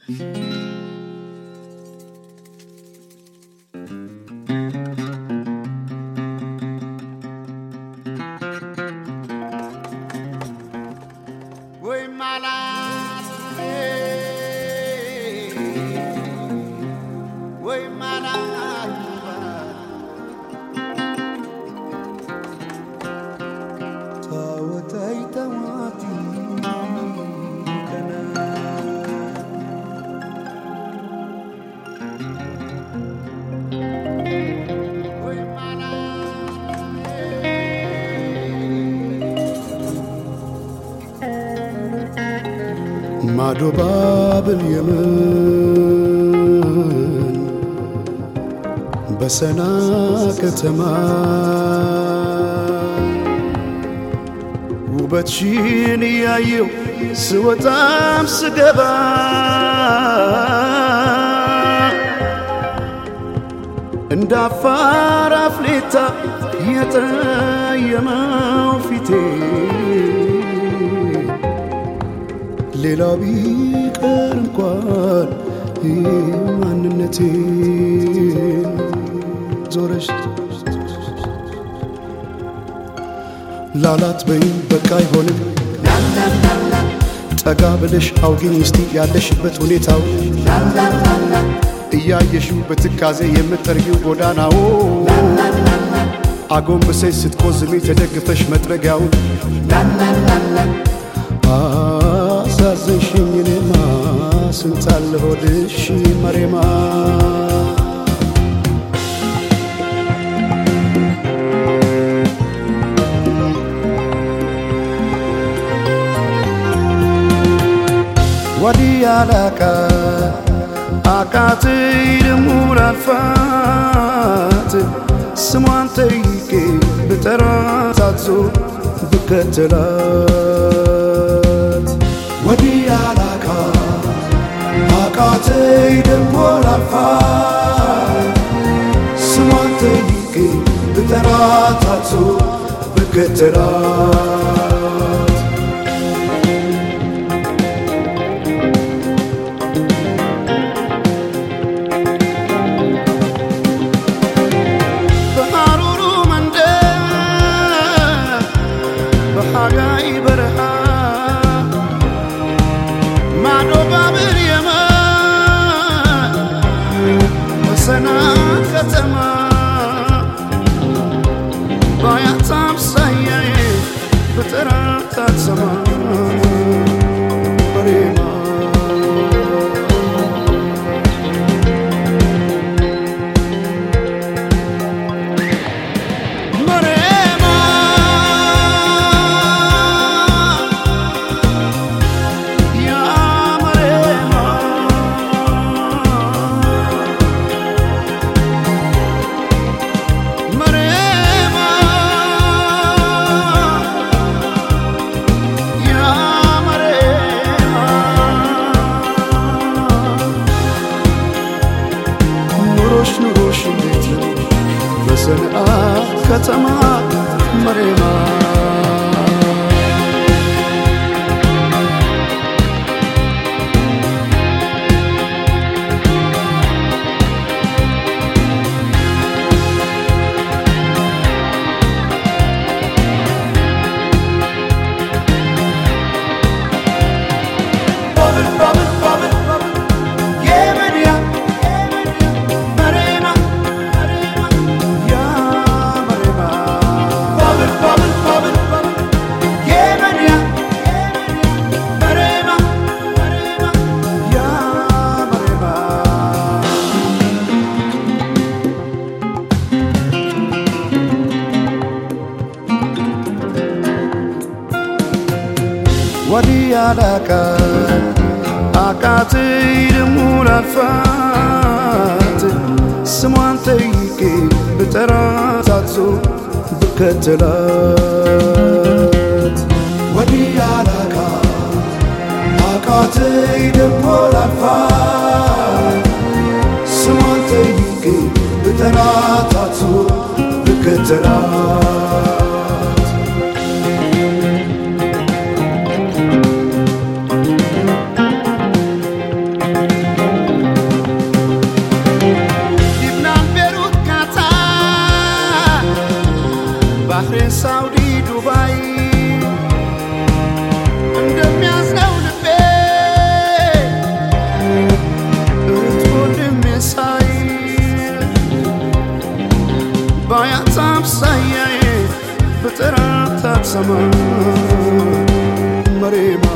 ወይ ማላት ወይ ማላት ታወታይ ተዋቲ ከና ወይ ማዶ ባብል የመን በሰና ከተማ ውበትሽን እያየው ስወጣም ስገባ እንደ አፋር አፍሌታ የጠየመው ፊቴ ሌላው ቢቀር እንኳን ማንነቴ ዞረሽ ላላት በይም በቃ አይሆንም ጠጋ ብለሽ አውጊኝ እስቲ ያለሽበት ሁኔታው እያየሽው በትካዜ የምጠርጊው ጎዳናው አጎንብሰሽ ስትቆዝሚ ተደግፈሽ መጥረጊያውን አሳዘንሽኝ እኔማ ስንታለ ሆድሽ መሬማ ወዲያ ላቃ አቃተይ ደሞ ላልፋት ስሟን ጠይቄ ብጠራት አዞ ብከተላት ወዲያ ላቃ አቃተይ ደሞ ላልፋት ስሟን ጠይቄ ብጠራት አዞ ብከተላት በሐሩሩ መንደር በሐጋይ በረሃ ማዶ ባብር የመን በሰና ከተማ ባያት አምሳያዬ በጠራት አትሰማ በሬማ መሬማ ያ መሬማ መሬማ ያ መሬማ ኑሮሽ ኑሮሽ እንዴት ነው በሰንአ ከተማ መሬማ Bubble, bubble, bubble, bubble. Yeah, man, yeah. Marema, Marema, yeah, Marema. Bubble, bubble, bubble, bubble. Yeah, man, yeah. Marema, Marema, yeah, Marema. ወዲያ ላቃ አቃተይ ደሞ ላልፋት ስሟን ጠይቄ ብጠራት አዞ ብከተላት ወዲያ ላቃ አቃተይ ደሞ ላልፋት ስሟን ጠይቄ ብጠራት አዞ ብከተላት መሬማ